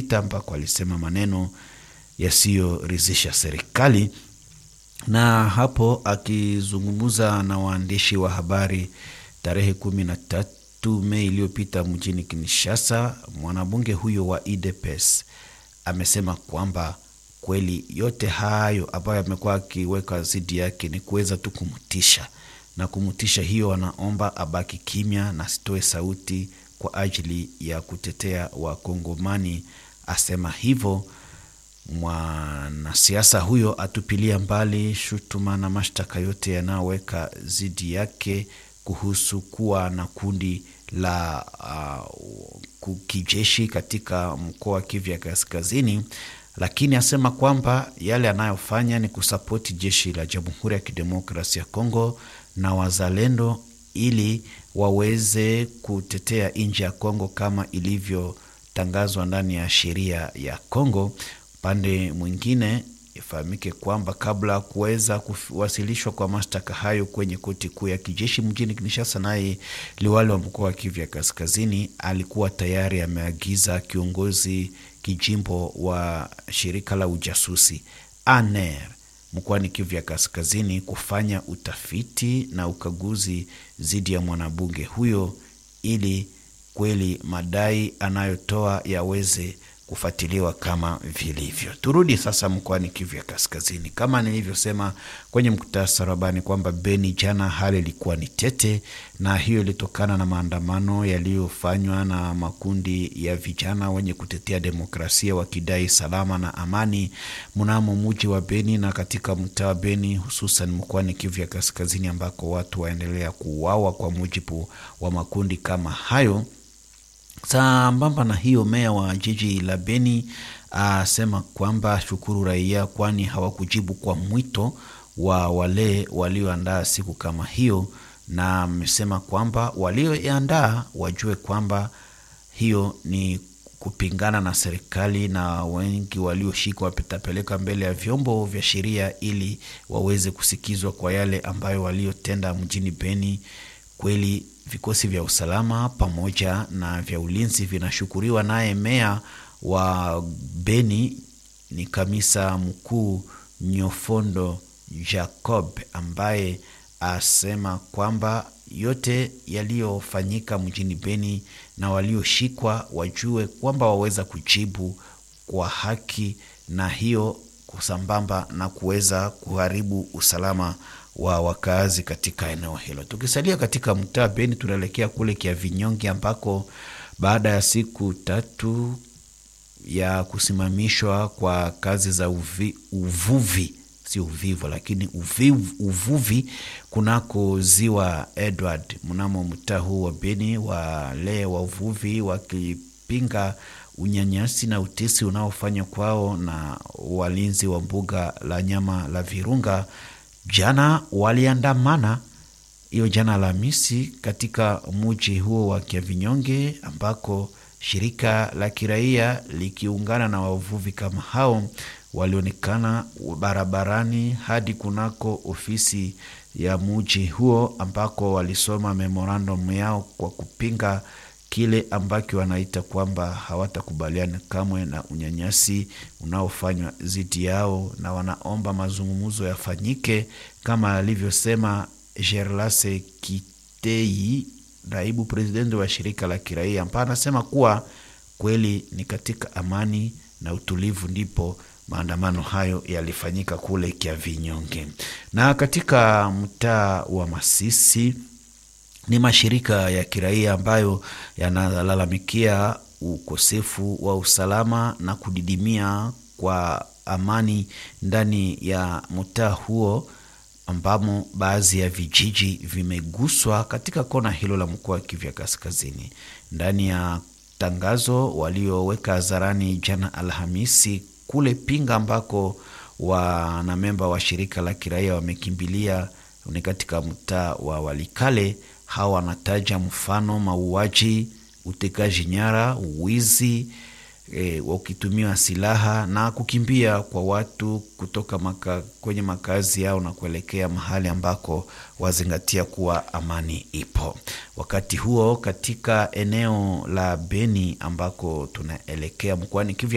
iliyopita, ambako alisema maneno yasiyoridhisha serikali, na hapo akizungumza na waandishi wa habari tarehe kumi na tatu Mei iliyopita mjini Kinshasa, mwanabunge huyo wa UDPS amesema kwamba kweli yote hayo ambayo amekuwa akiweka dhidi yake ni kuweza tu kumtisha na kumtisha, hiyo anaomba abaki kimya na asitoe sauti kwa ajili ya kutetea Wakongomani. Asema hivyo mwanasiasa huyo atupilia mbali shutuma na mashtaka yote yanayoweka dhidi yake kuhusu kuwa na kundi la uh, kijeshi katika mkoa wa Kivu ya Kaskazini, lakini asema kwamba yale anayofanya ni kusapoti jeshi la Jamhuri ya Kidemokrasia ya Kongo na wazalendo ili waweze kutetea nchi ya Kongo kama ilivyotangazwa ndani ya sheria ya Kongo. Upande mwingine ifahamike kwamba kabla ya kuweza kuwasilishwa kwa mashtaka hayo kwenye koti kuu ya kijeshi mjini Kinshasa, naye liwali wa mkoa wa Kivu ya Kaskazini alikuwa tayari ameagiza kiongozi kijimbo wa shirika la ujasusi ANR mkoani Kivu ya Kaskazini kufanya utafiti na ukaguzi dhidi ya mwanabunge huyo ili kweli madai anayotoa yaweze kufuatiliwa kama vilivyo. Turudi sasa mkoani Kivu ya Kaskazini. Kama nilivyosema kwenye muktasari habari kwamba Beni jana hali ilikuwa ni tete, na hiyo ilitokana na maandamano yaliyofanywa na makundi ya vijana wenye kutetea demokrasia wakidai salama na amani mnamo muji wa Beni na katika mtaa wa Beni, hususan mkoani Kivu ya Kaskazini ambako watu waendelea kuuawa kwa mujibu wa makundi kama hayo. Sambamba na hiyo, meya wa jiji la Beni asema kwamba shukuru raia, kwani hawakujibu kwa mwito wa wale walioandaa siku kama hiyo, na amesema kwamba walioandaa wajue kwamba hiyo ni kupingana na serikali, na wengi walioshikwa watapelekwa mbele ya vyombo vya sheria ili waweze kusikizwa kwa yale ambayo waliotenda mjini Beni. Kweli vikosi vya usalama pamoja na vya ulinzi vinashukuriwa. Naye meya wa Beni ni kamisa mkuu Nyofondo Jacob ambaye asema kwamba yote yaliyofanyika mjini Beni na walioshikwa wajue kwamba waweza kujibu kwa haki, na hiyo kusambamba na kuweza kuharibu usalama wa wakaazi katika eneo hilo. Tukisalia katika mtaa Beni, tunaelekea kule Kiavinyonge ambako baada ya siku tatu ya kusimamishwa kwa kazi za uvi, uvuvi si uvivu lakini uvivu, uvuvi kunako ziwa Edward mnamo mtaa huu wa Beni, wale wavuvi wakipinga unyanyasi na utesi unaofanywa kwao na walinzi wa mbuga la nyama la Virunga jana waliandamana hiyo jana Alhamisi katika muji huo wa Kiavinyonge ambako shirika la kiraia likiungana na wavuvi kama hao walionekana barabarani hadi kunako ofisi ya muji huo ambako walisoma memorandum yao kwa kupinga kile ambacho wanaita kwamba hawatakubaliana kamwe na unyanyasi unaofanywa dhidi yao, na wanaomba mazungumzo yafanyike kama alivyosema Gerlase Kitei, naibu presidenti wa shirika la kiraia, ambaye anasema kuwa kweli ni katika amani na utulivu ndipo maandamano hayo yalifanyika kule Kiavinyonge. Na katika mtaa wa Masisi ni mashirika ya kiraia ambayo yanalalamikia ukosefu wa usalama na kudidimia kwa amani ndani ya mtaa huo ambamo baadhi ya vijiji vimeguswa katika kona hilo la mkoa wa Kivu Kaskazini. Ndani ya tangazo walioweka hadharani jana Alhamisi kule Pinga ambako wanamemba wa shirika la kiraia wamekimbilia ni katika mtaa wa Walikale. Hawa wanataja mfano mauaji, utekaji nyara, wizi e, wakitumiwa silaha na kukimbia kwa watu kutoka maka, kwenye makazi yao na kuelekea mahali ambako wazingatia kuwa amani ipo. Wakati huo katika eneo la Beni ambako tunaelekea mkoani Kivu